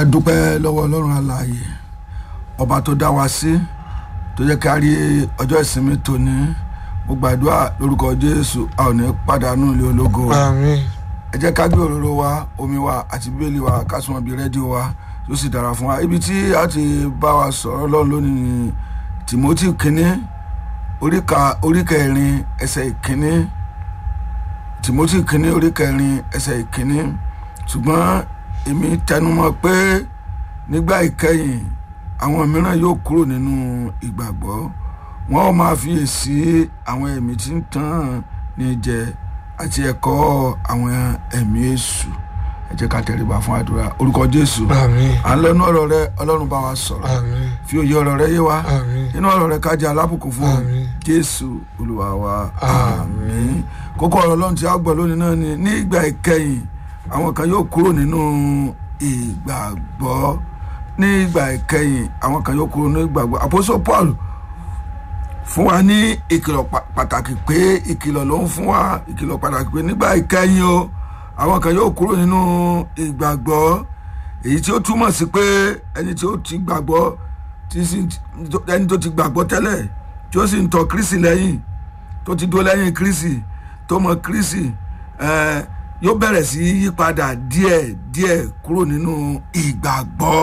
dúpẹ́ lọ́wọ́ ọlọ́run alààyè ọba tó dá wa sí tó jẹ́ ká rí ọjọ́ ìsinmi tòní mo gbàdúrà lórúkọ jésù a ò ní pàdánù ilé ológo àmín ẹ jẹ́ ká gbé òróró wa omi wa àti bíbélì wa ká súnmọ́ bí rédíò wa tó sì dára fún wa ibi tí a ti bá wa sọ̀rọ̀ lọ́run lónìí ni timothy kínní oríka oríkẹrin ẹsẹ̀ ìkínní timothy kínní oríkẹrin ẹsẹ̀ ìkínní ṣùgbọ́n èmi tẹnumọ́ pé nígbà ìkẹyìn àwọn mìíràn yóò kúrò nínú ìgbàgbọ́ wọn ò máa fiyèsí àwọn ẹ̀mí tí ń tàn ní jẹ àti ẹ̀kọ́ àwọn ẹ̀mí èṣù ẹ jẹ́ ká tẹríba fún àdúrà orúkọ jésù àmín à ń lọ́nu ọ̀rọ̀ rẹ ọlọ́run bá wa sọ̀rọ̀ àmín fi òye ọ̀rọ̀ rẹ yé wa àmín inú ọ̀rọ̀ rẹ ká jẹ́ alábùkún fún ọ Àmín. jésù olúwa wa Àmín. àmín kókó ọ̀rọ̀ ọlọ́run tí a gbọ́ lónìí náà ni ní ìgbà ìkẹyìn àwọn kan yóò kúrò nínú ìgbàgbọ́ ní ìgbà ìkẹyìn àwọn kan yóò kúrò nínú ìgbàgbọ́ àpòsò paul fún wa ní ìkìlọ̀ pa- pàtàkì pé ìkìlọ̀ ló ń fún wa ìkìlọ̀ pàtàkì pé nígbà ìkẹyìn o àwọn kan yóò kúrò nínú ìgbàgbọ́ èyí tí ó túmọ̀ sí pé ẹni tí ó ti gbàgbọ́ tí sì- ẹni tó ti gbàgbọ́ tẹ́lẹ̀ tí ó sì ń tọ kírísì lẹ́yìn tó ti dó lẹ́yìn kírísì tó mọ kírísì eh, yóò bẹ̀rẹ̀ sí í yípadà díẹ̀ díẹ̀ kúrò nínú ìgbàgbọ́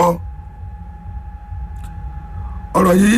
ọ̀rọ̀ yìí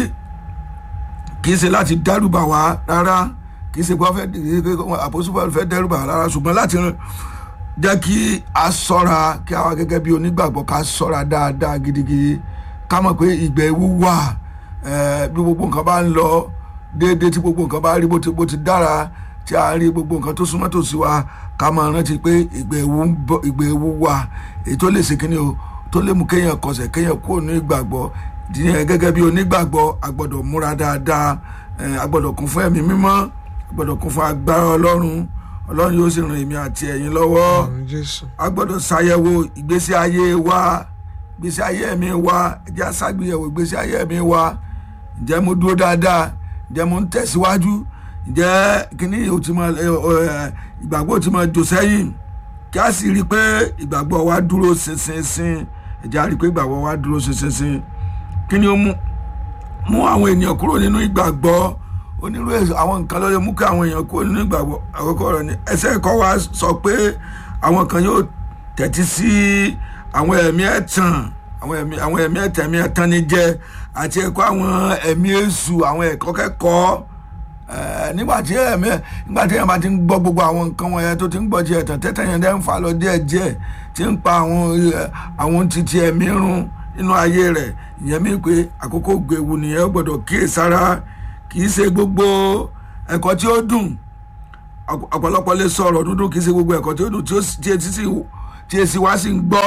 kì í ṣe láti dẹ́rùbà wá rárá kì í ṣe pé wọ́n fẹ́ àpòsùpọ̀ fẹ́ dẹ́rùbà wá rárá ṣùgbọ́n láti jẹ́ kí a ṣọ́ra kí a wá gẹ́gẹ́ bí onígbàgbọ́ ká ṣọ́ra dáadáa gidigidi ká mọ̀ pé ìgbẹ́ ewu wà eh, bí gbogbo nǹkan bá ń lọ déédéé tí gbogbo nǹkan bá rí bó ti bó ti dára tí a rí gbogbo nǹkan tó súnmọ́ tòsí wa ká máa rántí pé ìgbẹ́ ewu ń bọ̀ ìgbẹ́ ewu wà èyí tó lè ṣe kíni o tó lè mú kéèyàn kọsẹ̀ kéèyàn kúrò ní ìgbàgbọ́ ìdíyẹn gẹ́gẹ́ bí onígbàgbọ́ a gbọ́dọ̀ múra dáadáa eh, a gbọ́dọ̀ kún fún ẹ̀mí mímọ́ a gbọ́dọ̀ kún fún agbára ọlọ́run ọlọ́run yóò sì ràn èmi àti ẹ̀yin lọ́wọ́ àmín jésù a gbọ́dọ̀ ṣàyẹ̀wò ìgbésí ayé wa ìgbésí ayé mi wa ẹ jẹ́ a ṣàgbéyẹ̀wò ìgbésí ayé mi wa ǹjẹ́ mo dúró dáadáa ǹjẹ́ mo ń tẹ̀síwájú ǹjẹ́ kíní o ti máa ẹ, ọ, ẹ, ìgbàgbọ́ ti máa jò sẹ́yìn kí a sì rí i pé ìgbàgbọ́ wa dúró ṣinṣinṣin ẹ jẹ́ a rí i pé ìgbàgbọ́ wa dúró ṣinṣinṣin kí ni ó mú mú àwọn ènìyàn kúrò nínú ìgbàgbọ́ onírú èso- àwọn nǹkan ló lè mú kí àwọn èèyàn kúrò nínú ìgbàgbọ́ àkọ́kọ́ rẹ̀ ni ẹsẹ̀ ẹ̀kọ́ wa sọ pé àwọn kan yóò tẹ̀tí sí àwọn ẹ̀mí ẹ̀tàn àwọn ẹ̀mí àwọn ẹ̀mí ẹ̀tàn ẹ̀mí ẹ̀tàn ni jẹ́ àti ẹ̀kọ́ àwọn ẹ̀mí èṣù àwọn ẹ̀kọ́ kẹ́kọ̀ọ́ Eh, nígbà tí ẹ̀mí nígbà tí èèyàn bá ti ń gbọ́ gbogbo àwọn nǹkan wọ̀nyẹn tó ti ń gbọ́ ti ẹ̀tàn tẹ́tàn yẹn dẹ́ ń fa lọ díẹ̀ díẹ̀ tí ń pa àwọn eh, àwọn titi ẹ̀mí run nínú ayé rẹ̀ ìyẹn mi pé àkókò gbèwù nìyẹn ó gbọ́dọ̀ kíyè sára kì í ṣe gbogbo ẹ̀kọ́ tí ó dùn ọ̀pọ̀- ọ̀pọ̀lọpọ̀ lè sọ ọ̀rọ̀ dúdú kì í ṣe gbogbo ẹ̀kọ́ tí ó dùn tí ó sì- tí etí sì tí èsì wá sí ń gbọ́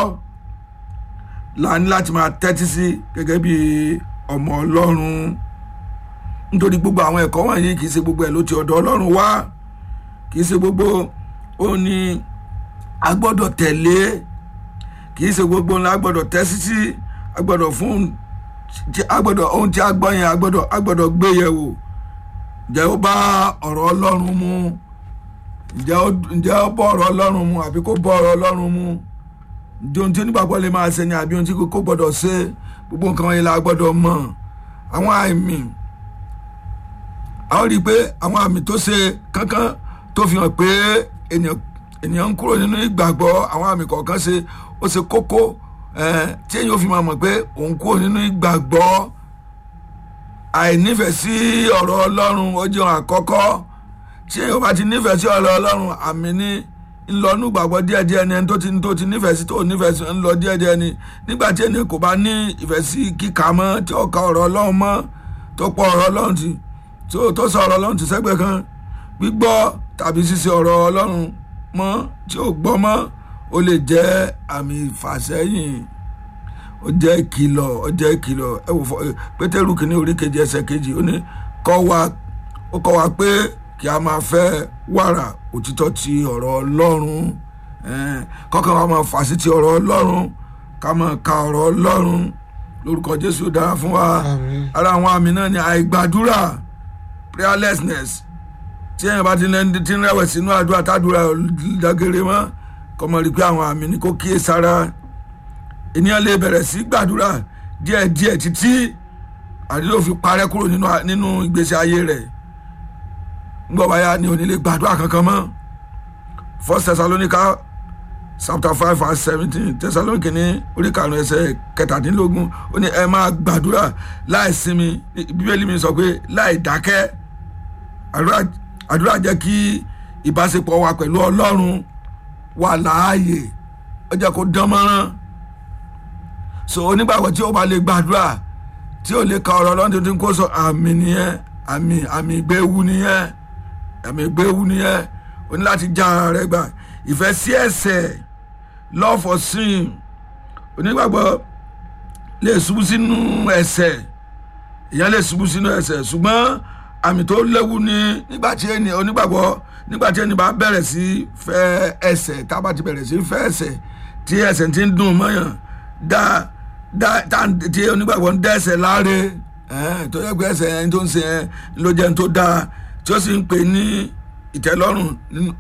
la ní láti máa tẹ́tí sí gẹ́gẹ́ bí ọmọ ọlọ́run nítorí gbogbo àwọn ẹ̀kọ́ wọ̀nyí kì í ṣe gbogbo ẹ̀ ló ti ọ̀dọ̀ ọlọ́run wá kì í ṣe gbogbo ó ní a gbọ́dọ̀ tẹ̀lé kì í ṣe gbogbo ńlá a gbọ́dọ̀ tẹ́sí sí a gbọ́dọ̀ fún tí a gbọ́dọ̀ ohun tí a gbọ́ yẹn a gbọ́dọ̀ a gbọ́dọ̀ gbé yẹ̀ wò ǹjẹ́ ó bá ọ̀rọ̀ ọlọ́run mu ǹjẹ́ ó ǹjẹ́ ó bọ́ ọ̀rọ̀ ọlọ́run mu àbí kò bọ́ ọ̀rọ̀ ọlọ́run mu ǹjẹ́ ohun tí onígbàgbọ́ lè máa ṣe ni àbí ohun tí kò gbọ́dọ̀ ṣe gbogbo nǹkan wọ̀nyí la gbọ́dọ̀ mọ̀ àwọn àmì a ó rí i pé àwọn àmì tó ṣe kankan tó fi hàn pé ènìyàn ènìyàn ń kúrò nínú ìgbàgbọ́ àwọn àmì kọ̀ọ̀kan ṣe ó ṣe kókó eh, tí èyí ó fi máa mọ̀ pé òun kúrò nínú ìgbàgbọ́ àìnífẹ̀ẹ́ sí ọ̀rọ̀ ọlọ́run ó jẹun àkọ́kọ́ tí èyí ó bá ti nífẹ̀ẹ́ sí ọ̀rọ̀ ọlọ́run àmì ní ńlọnú gbàgbọ́ díẹ̀díẹ̀ ni ẹni tó ti tó ti nífẹ̀ẹ́ sí tó nífẹ̀ẹ́ sí ńlọ díẹ̀díẹ̀ ni nígbà tí ènìyàn kò bá ní ìfẹ́ sí kíkà mọ́ tí ó ka ọ̀rọ̀ ọlọ́run mọ́ tó pọ̀ ọ̀rọ̀ ọlọ́run ti tó tó sọ ọ̀rọ̀ ọlọ́run ti sẹ́gbẹ̀ kan gbígbọ́ tàbí ṣíṣe ọ̀rọ̀ ọlọ́run mọ́ tí ó gbọ́ mọ́ ó lè jẹ́ àmì ìfàsẹ́yìn ó jẹ́ ìkìlọ̀ ó jẹ́ ìkìlọ̀ ẹ wò fọ pétérù kìíní orí kejì ẹsẹ̀ kejì ó ní kọ́ wa ó kọ́ wa pé kí a máa fẹ́ wàrà òtítọ́ ti ọ̀rọ̀ ọlọ́run eh, kọ́kàn wa máa fà sí ti ọ̀rọ̀ ọlọ́run ká máa ka ọ̀rọ̀ ọlọ́run lórúkọ jésù dára fún wa àmín ara àwọn àmì náà ni àìgbàdúrà prayerlessness tí èèyàn bá ti ń ti ń rẹ̀wẹ̀sì sínú àdúrà tàdúrà dàgẹ̀rẹ̀ mọ́ kọ́mọ rí i pé àwọn àmì ní kó kíyè sára ènìyàn lè bẹ̀rẹ̀ sí gbàdúrà díẹ̀díẹ̀ títí àdúrà fi parẹ́ kúrò nínú nínú ìgbésí ayé rẹ̀ ńgbọ́ báyà ni ò ní lè gbàdúrà kankan mọ́ first thessalonica chapter five verse seventeen thessalonica ní orí karùn-ún ẹsẹ̀ kẹtàdínlógún ó ní ẹ máa gbàdúrà láì sinmi bíbélì mi sọ pé láì dákẹ́ àdúrà àdúrà jẹ́ kí ìbáṣepọ̀ wa pẹ̀lú ọlọ́run wà láàyè ó jẹ́ kó dán mọ́rán so onígbàgbọ́ tí ó bá lè gbàdúrà tí ó lè ka ọ̀rọ̀ ọlọ́run tuntun kó sọ àmì nìyẹn àmì àmì ìgbéwu nìyẹn àmì ìgbéwu nìyẹn o ní láti já ara rẹ gbà ìfẹ́ sí ẹ̀ṣẹ̀ love for sin onígbàgbọ́ lè ṣubú sínú ẹ̀ṣẹ̀ èèyàn lè ṣubú sínú ẹ̀ṣẹ̀ ṣùgbọ́n àmì tó léwu ni nígbà tí ẹni onígbàgbọ́ nígbà tí ẹni bá bẹ̀rẹ̀ sí fẹ́ ẹ̀ṣẹ̀ tá a bá ti bẹ̀rẹ̀ sí fẹ́ ẹ̀ṣẹ̀ tí ẹ̀ṣẹ̀ ti ń dùn mọ́yàn dá dá tá tí onígbàgbọ́ ń dẹ́ṣẹ̀ láre tó yẹ pé ẹ̀ṣẹ̀ ẹni tó ń ṣe ẹ ló jẹ́ ní tó dáa tí ó sì ń pè ní ìtẹ́lọ́rùn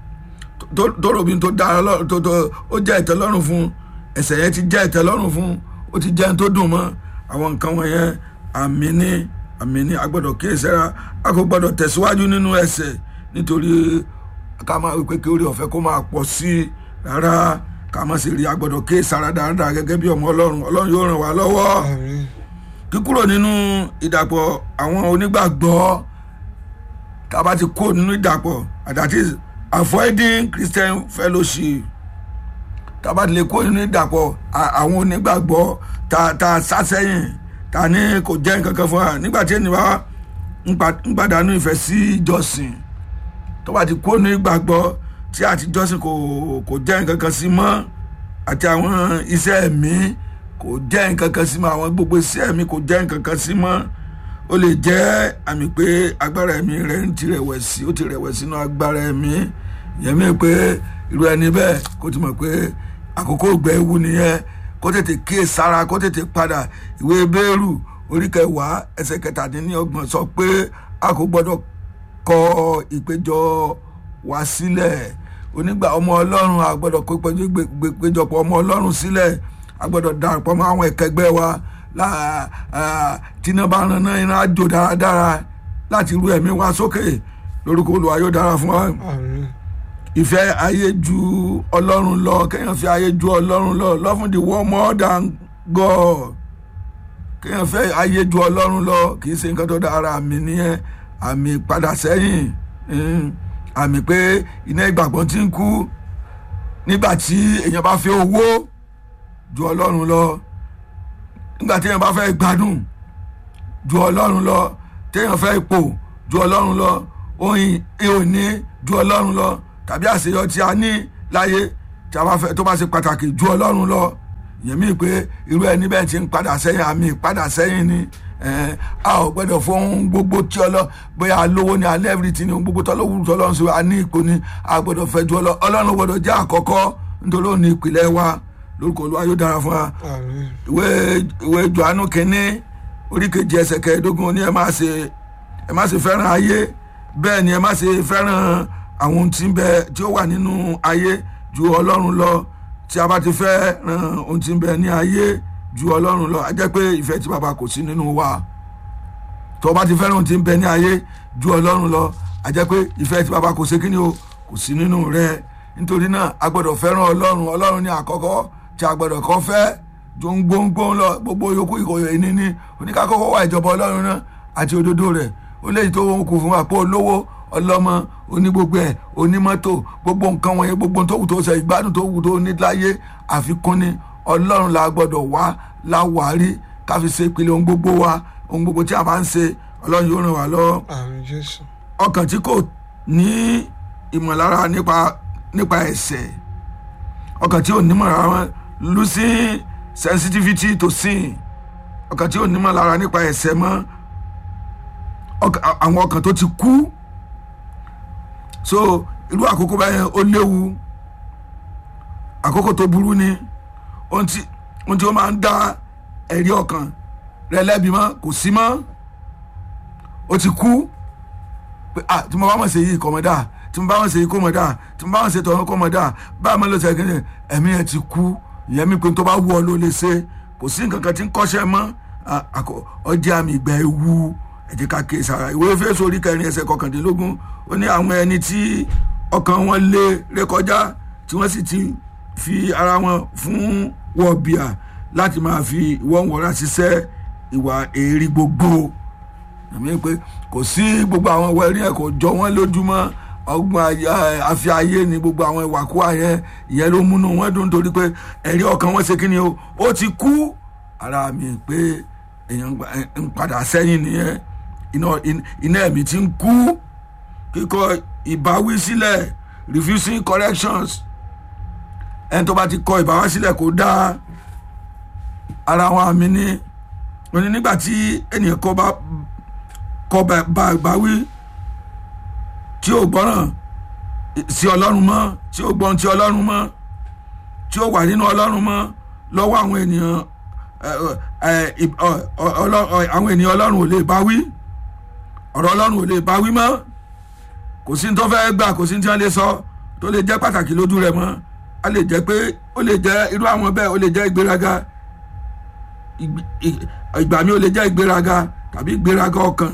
tó rò bí tó dára tó tó ó jẹ́ ìtẹ́lọ́rùn fún ẹ̀ṣẹ̀ yẹn ti jẹ́ ìtẹ́lọ́rùn fún ó ti jẹ́ ní tó dùn mọ́ àwọn nǹkan wọ̀nyẹn àmì ní àmì ní agbọ́dọ̀ kíyèsára a kò gbọ́dọ̀ tẹ̀síwájú nínú ẹ̀ṣẹ̀ nítorí ká máa wípé kí orí ọ̀fẹ́ kó máa pọ̀ sí i rárá ká má sì rí agbọ́dọ̀ kíyèsára dáadáa gẹ́gẹ́ bí ọmọ ọlọ́run ọlọ́run yóò ràn wá lọ́wọ́ kíkúrò nínú ìdàpọ̀ àwọn onígbàgbọ́ tá a bá ti kó nínú ìdàpọ̀ that is avoiding Christian fellowship tá a bá ti lè kó nínú ìdàpọ̀ àwọn onígbàgbọ́ tá a sá sẹ́yìn ta ní kò jẹ́ nǹkan kan fún wa nígbà tí ènìyàn bá ń pàdánù ìfẹ́ sí ìjọsìn tó bá ti kó ní ìgbàgbọ́ tí àti ìjọsìn kò kò jẹ́ nǹkan kan sí mọ́ àti àwọn iṣẹ́ ẹ̀mí kò jẹ́ nǹkan kan sí mọ́ àwọn gbogbo iṣẹ́ ẹ̀mí kò jẹ́ nǹkan kan sí mọ́ ó lè jẹ́ àmì pé agbára ẹ̀mí rẹ̀ ń ti rẹ̀wẹ̀sì ó ti rẹ̀wẹ̀sì nínú agbára ẹ̀mí yẹn mi pé irú ẹni bẹ́ẹ̀ kó ti mọ̀ pé àkókò ìgbẹ́ ewu nìyẹn kó tètè kíyè sára kó tètè padà ìwé bẹ́ẹ̀rù orí kẹwàá ẹsẹ̀ kẹtàdínlọ́gbọ̀n sọ pé a kò gbọ́dọ̀ kọ ìpéjọ wá sílẹ̀ onígbà ọmọ ọlọ́run a gbọ́dọ̀ kó ìpéjọpọ̀ ọmọ ọlọ́run sílẹ̀ a gbọ́dọ̀ darapọ̀ mọ́ àwọn ẹ̀kẹgbẹ́ wa tíná bá ran náà iná àjò dáradára láti ru ẹ̀mí wa sókè lórúkọ Olúwa yóò dára fún wa ìfẹ́ ayé ju ọlọ́run lọ kéèyàn fi ayé ju ọlọ́run lọ loving the world more than God kéèyàn fẹ́ ayé ju ọlọ́run lọ kì í ṣe nǹkan tó dára àmì nìyẹn àmì padà sẹ́yìn àmì pé iná ìgbàgbọ́ ti ń kú nígbà tí èèyàn bá fẹ́ owó ju ọlọ́run lọ nígbà tí èèyàn bá fẹ́ gbádùn ju ọlọ́run lọ téèyàn fẹ́ ipò ju ọlọ́run lọ oyin ìhòní ju ọlọ́run lọ tàbí àṣeyọ tí a ní láyé tí a bá fẹ́ tó bá ṣe pàtàkì ju ọlọ́run lọ ìyẹn mi pé irú ẹni bẹ́ẹ̀ ti ń padà sẹ́yìn àmì padà sẹ́yìn ni a ò gbọ́dọ̀ fún gbogbo tí ọlọ́ bóyá lówó ni alẹ́ everything ni gbogbo tọ́lọ́wù tọ́lọ́run sí wa ní ipò ni a gbọ́dọ̀ fẹ́ ju ọlọ́run gbọ́dọ̀ jẹ́ àkọ́kọ́ nítorí òun ní ìpìlẹ̀ wa lórúkọ Olúwa yóò dára fún wa ìwé ìwé Jòhánù kínní orí kejì ẹsẹ̀ kẹẹ̀ẹ́dógún ní ẹ má ṣe ẹ má ṣe fẹ́ràn ayé bẹ́ẹ̀ ni ẹ má ṣe fẹ́ràn àwọn ohun tí ń bẹ tí ó wà nínú ayé ju ọlọ́run lọ tí a bá ti fẹ́ ran ohun tí ń bẹ ní ayé ju ọlọ́run lọ a jẹ́ pé ìfẹ́ tí bàbá kò sí nínú wa tó o bá ti fẹ́ràn ohun tí ń bẹ ní ayé ju ọlọ́run lọ a jẹ́ pé ìfẹ́ tí bàbá kò sí kíni o kò sí nínú rẹ nítorí náà a gbọ́dọ̀ fẹ́ràn ọlọ́run ọlọ́run ní àkọ́kọ́ tí a gbọ́dọ̀ kọ́ fẹ́ ju ń gbóngbóng lọ gbogbo yòókù ìkòyò ìní ní oníkàkọ́kọ́ wà ìjọba ọlọ́run náà àti òdodo rẹ̀ ó léyìí tó ń kù fún wa pé olówó ọlọ́mọ onígbogbo ẹ̀ onímọ́tò gbogbo nǹkan wọ̀nyẹn gbogbo tó wù tó ṣe ìgbádùn tó wù tó ní láyé àfikún ni ọlọ́run la gbọ́dọ̀ wá láwárí káfi ṣe ìpìlẹ̀ ohun gbogbo wa ohun gbogbo tí a máa ń ṣe ọlọ́run yóò ràn wá lọ́wọ́. àmín Jésù. ọkàn tí kò ní ìmọ̀lára nípa nípa ẹ̀ṣẹ̀ ọkàn tí ò nímọ̀lára wọn losing sensitivity to sin ọkàn tí ò nímọ̀lára nípa ẹ̀ṣẹ̀ mọ́ àwọn ọkàn tó ti kú so irú àkókò báyẹn ó léwu àkókò tó burú ni ohun tí ohun tí ó máa ń dá ẹ̀rí ọkàn rẹ lẹ́bi mọ́ kò sí mọ́ ó ti kú pé ah tí mo bá mọ̀ ṣe yìí kọ́ mọ́ dáa tí mo bá mọ̀ ṣe yìí kó mọ̀ dáa tí mo bá mọ̀ ṣe tọ̀hún kó mọ̀ dáa báà mọ̀ ló ṣe kéde ẹ̀mí ẹ̀ ti kú ìyẹn mi pé tó bá wù ọ ló lè ṣe kò sí nǹkan kan tí ń kọ́ṣẹ́ mọ́ à- àkọ- ọjẹ́ àmì ìgbà ewu ẹ jẹ́ ká kíyèsí ara ìwé Éfésù orí kẹrin ẹsẹ̀ kọkàndínlógún ó ní àwọn ẹni tí ọkàn wọn lé rékọjá tí wọ́n sì ti fi ara wọn fún wọ̀bìà láti máa fi ìwọ̀n wọ̀ra ṣiṣẹ́ ìwà èrí gbogbo àmì pé kò sí gbogbo àwọn wẹ̀rí ẹ̀ kò jọ wọ́n lójúmọ́ ọgbọ́n ayé- àfi ayé ni gbogbo àwọn ìwàkúwà yẹn ìyẹn ló múnú wọn dùn torí pé ẹ̀rí ọkàn wọn ṣe kí ni o ó ti kú ara mi pé èèyàn gba- ẹ- ń padà sẹ́yìn nìyẹn iná in- iná ẹ̀mí ti ń kú kíkọ ìbáwí sílẹ̀ refusing corrections ẹni tó bá ti kọ ìbáwí sílẹ̀ kó dáa ara wọn àmì ni wọn ni nígbà tí ènìyàn kọ bá kọ bá bá bá wí tí ó gbọ́ràn sí ọlọ́run mọ́ tí ó gbọ́n ti ọlọ́run mọ́ tí ó wà nínú ọlọ́run mọ́ lọ́wọ́ àwọn ènìyàn ẹ, ẹ, ì- ọ- ọ- ọlọ́- ọ- àwọn ènìyàn ọlọ́run ò lè bá wí ọ̀rọ̀ ọlọ́run ò lè bá wí mọ́ kò sí ní tó fẹ́ gbà kò sí ní tí wọ́n lè sọ tó lè jẹ́ pàtàkì lójú rẹ̀ mọ́ a lè jẹ́ pé ó lè jẹ́ irú àwọn bẹ́ẹ̀ ó lè jẹ́ ìgbéraga ìgbì- ì- ìgbà mi ò lè jẹ́ ìgbéraga tàbí ìgbéraga ọkàn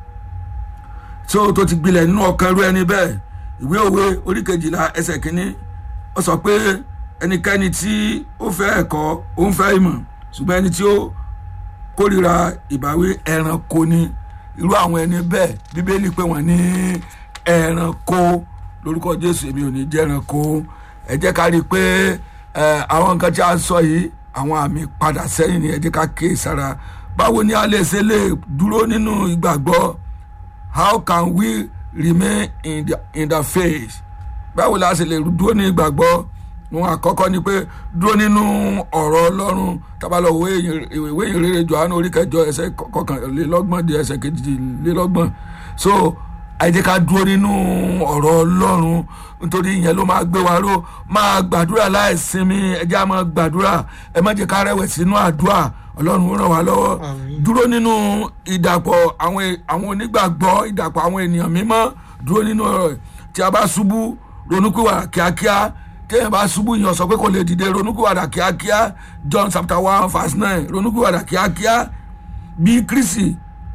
tí ó tó ti gbilẹ̀ nínú ọkàn irú ẹni bẹ́ẹ̀ ìwé òwe orí kejìlá ẹsẹ̀ kínní ó sọ pé ẹnikẹ́ni tí ó fẹ́ ẹ̀kọ́ ó ń fẹ́ ìmọ̀ ṣùgbọ́n ẹni tí ó kórìíra ìbáwí ẹranko ni irú àwọn ẹni bẹ́ẹ̀ bíbélì pé wọ́n ní ẹranko lórúkọ jésù èmi ò ní jẹ́ ẹranko ẹ jẹ́ ká rí i pé ẹ, àwọn nǹkan tí a sọ yìí àwọn àmì padà sẹ́yìn ni ẹ jẹ́ ká kíyè sára báwo ni a lè ṣe lè dúró nínú ìgbàgbọ́ how can we remain in the, in the faith báwo la ṣe lè dúró ní ìgbàgbọ́ wọn àkọ́kọ́ ni pé dúró nínú ọ̀rọ̀ ọlọ́run tábàlọ́ ìwé ìyìn- ìwé ìrere johannu orí kẹjọ ẹsẹ̀ kọkànlélọ́gbọ̀n di ẹsẹ̀ kejìlélọ́gbọ̀n so ẹ jẹ́ ká dúró nínú ọ̀rọ̀ ọlọ́run nítorí ìyẹn ló máa gbé wa ró máa gbàdúrà láìsinmi ẹ jẹ́ á máa gbàdúrà ẹ má jẹ́ ká rẹ̀wẹ̀sì sínú àdúrà ọlọ́run ó ràn wá lọ́wọ́ Àmín. dúró nínú ìdàpọ̀ àwọn àwọn onígbàgbọ́ ìdàpọ̀ àwọn ènìyàn mímọ́ dúró nínú ọ̀rọ̀ tí a bá ṣubú ronúkúwàdà kíákíá téèyàn bá ṣubú yàn sọ pé kò lè dìde ronúkúwàdà kíákíá John chapter one verse nine ronúkúwàdà kíákíá bí Kristi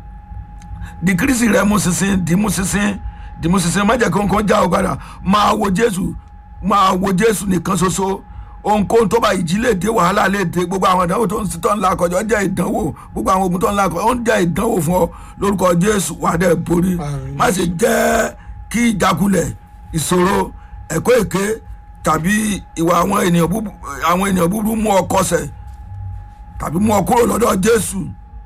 di Kristi rẹ mú sísìn di mú sísìn di mú sísìn má jẹ́ kí nǹkan já ọ padà máa wo Jésù máa wo Jésù nìkan ṣoṣo ohunkóhun tó bá ìjì lè dé wàhálà lè dé gbogbo àwọn ìdánwò tó ń tó ń la kọjọ ó jẹ́ ìdánwò gbogbo àwọn ogun tó ń la kọjọ ó ń jẹ́ ìdánwò fún ọ lórúkọ Jésù wà á dẹ̀ borí Àmín. má ṣe jẹ́ kí ìjákulẹ̀ ìṣòro ẹ̀kọ́ èké tàbí ìwà àwọn ènìyàn búburú àwọn ènìyàn búburú mú ọ kọsẹ̀ tàbí mú ọ kúrò lọ́dọ̀ Jésù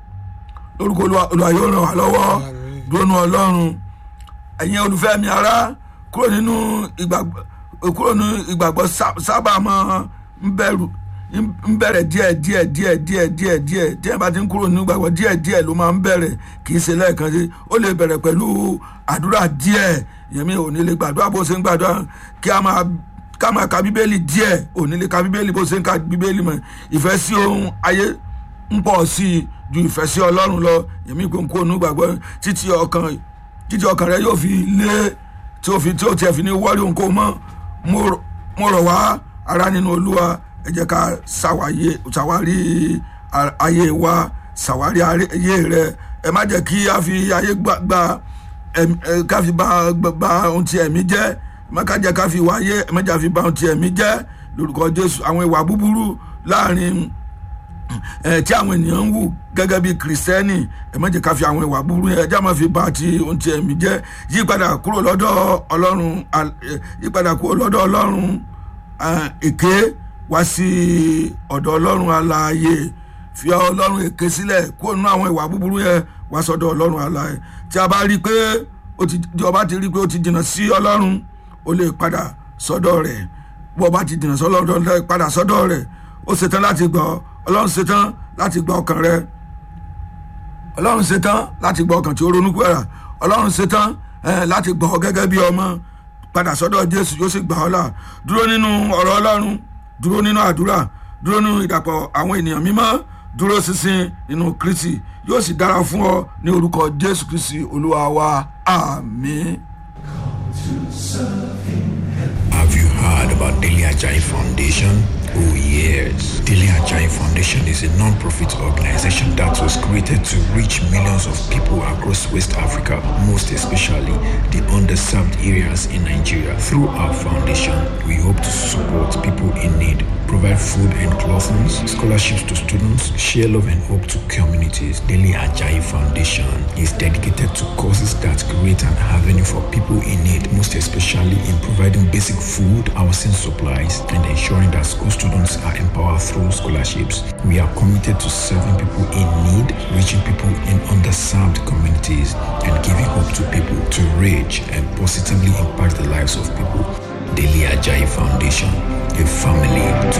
lórúkọ Olúwa Olúwa yóò ràn wá lọ́wọ́ Àmín. dúró nu Ọlọ́run ẹ̀yin olùfẹ́ mi ará kúrò nínú ìgbàgbọ́ kúrò nínú ìgbàgbọ́ sá- sábà máa ń bẹ̀rù ń bẹ̀rẹ̀ díẹ̀ díẹ̀ díẹ̀ díẹ̀ díẹ̀ díẹ̀ díẹ̀ bá ti ń kúrò nínú ìgbàgbọ́ díẹ̀ díẹ̀ ló máa ń bẹ̀rẹ̀ kì í ṣe lẹ́ẹ̀kan sí ó lè bẹ̀rẹ̀ pẹ̀lú àdúrà díẹ̀ ìyẹn mi ò ní lè gbàdúrà bó ṣe ń gbàdúrà kí a máa ká máa ka bíbélì díẹ̀ ò ní lè ka bíbélì bó ṣe ń ka bíbélì mọ̀ ìfẹ́ sí ohun ayé ń pọ̀ sí i ju ìfẹ́ sí ọlọ́run lọ èmi kò ń kó onú gbàgbọ́ títí ọkàn títí ọkàn rẹ yóò fi lé tí ó fi tí ó tiẹ̀ fi ní wọ́rí òun kó mọ́ mo rọ̀- mo rọ̀ wá ara nínú olúwa ẹ jẹ́ ká ṣàwáyé ṣàwárí a- ayé wa ṣàwárí ayé rẹ ẹ má jẹ́ kí a fi ayé gbà gba ẹm- ẹ, ká fi ba ba- ba ohun tí ẹ̀mí jẹ́ ẹ má ká jẹ́ ká fi wáyé ẹ má jẹ́ ká fi ba ohun tí ẹ̀mí jẹ́ lórúkọ jésù àwọn ìwà búburú láàrin ẹ tí àwọn ènìyàn ń wù gẹ́gẹ́ bí kìrìsìtẹ́nì ẹ má jẹ́ ká fi àwọn ìwà búburú yẹn ẹjá máa fi ba ti ohun tí ẹ̀mí jẹ́ yípadà kúrò lọ́dọ̀ ọlọ́run al- ẹ, yípadà kúrò lọ́dọ̀ ọlọ́run ẹ, èké wá sí ọ̀dọ̀ ọlọ́run alààyè fi ọlọ́run èké sílẹ̀ kúrò nínú àwọn ìwà búburú yẹn wá sọ́dọ̀ ọlọ́run alààyè tí a bá rí i pé ó ti tí ọba ti rí i pé ó ti jìnnà sí ọlọ́run ó lè padà sọ́dọ̀ rẹ̀ bó ọba ti jìnnà sọ́dọ̀ rẹ̀ padà sọ́dọ̀ rẹ̀ ó ṣetán láti gbọ́ ọlọ́run ṣetán láti gbọ́ ọkàn rẹ̀ ọlọ́run ṣetán láti gbọ́ ọkàn tí ó ronú pẹ̀rà ọlọ́run ṣetán eh, láti gbọ́ ọ gẹ́gẹ́ bí ọmọ padà sọ́dọ̀ jésù yóò sì gbà ọ́ là dúró nínú ọ̀rọ̀ ọlọ́run dúró nínú àdúrà dúró nínú ìdàpọ̀ àwọn ènìyàn mímọ́ dúró ṣinṣin nínú kristi yóò sì dára fún ọ ní orúkọ jésù kristi olúwa wa àmín. Have you heard about Daily Ajay Foundation? Oh yes. Daily Ajayi Foundation is a non-profit organization that was created to reach millions of people across West Africa, most especially the underserved areas in Nigeria. Through our foundation, we hope to support people in need, provide food and clothing, scholarships to students, share love and hope to communities. Daily Ajayi Foundation is dedicated to causes that create an avenue for people in need, most especially in providing basic food, housing supplies, and ensuring that school students are empowered through scholarships. We are committed to serving people in need, reaching people in underserved communities, and giving hope to people to reach and positively impact the lives of people. Daily Ajayi Foundation, a family to